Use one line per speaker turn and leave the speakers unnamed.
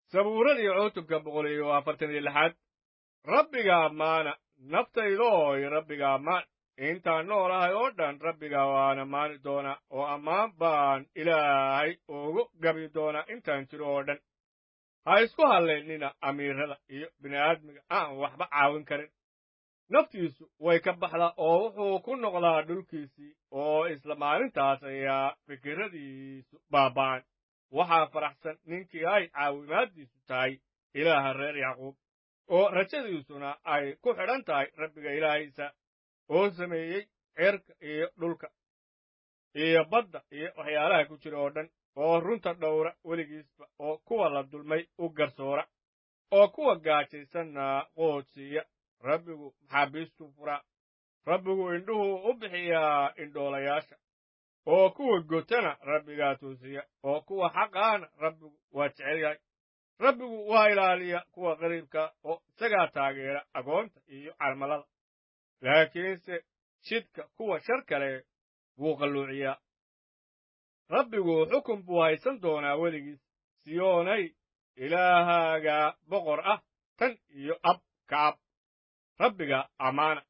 sabuuradii cutubka boqol iyo afartan iyo lixaad rabbiga ammaana naftaydooy rabbiga ammaan intaan noolahay oo dhan rabbiga waan ammaani doonaa oo ammaan baan ilaahay ugu gabi doonaa intaan jiro oo dhan ha isku hallaynina amiirada iyo bini'aadmiga aan waxba caawin karin naftiisu way ka baxdaa oo wuxuu ku noqdaa dhulkiisii oo isla maalintaas ayaa fikirradiisu baaba'an waxaa faraxsan ninkii ay caawimaaddiisu tahay ilaaha reer yacquub oo rajadiisuna ay ku xidhan tahay rabbiga ilaahaysa oo sameeyey cirka iyo dhulka iyo badda iyo waxyaalaha ku jira oo dhan oo runta dhowra weligiisba oo kuwa la dulmay u garsoora oo kuwa gaajaysanna qoodsiiya rabbigu maxaabiistuu furaa rabbigu indhuhuu u bixiyaa indhoolayaasha oo kuwa gotana rabbigaa toosiya oo kuwa xaqaana rabbigu waa jecel yahay rabbigu waa ilaaliya kuwa qariibka oo isagaa taageera agoonta iyo carmalada laakiinse jidka kuwa shar kale wuu qalluuciyaa rabbigu xukun buu haysan doonaa weligiis siyoonay ilaahaaga boqor ah tan iyo ab ka ab rabbiga ammaana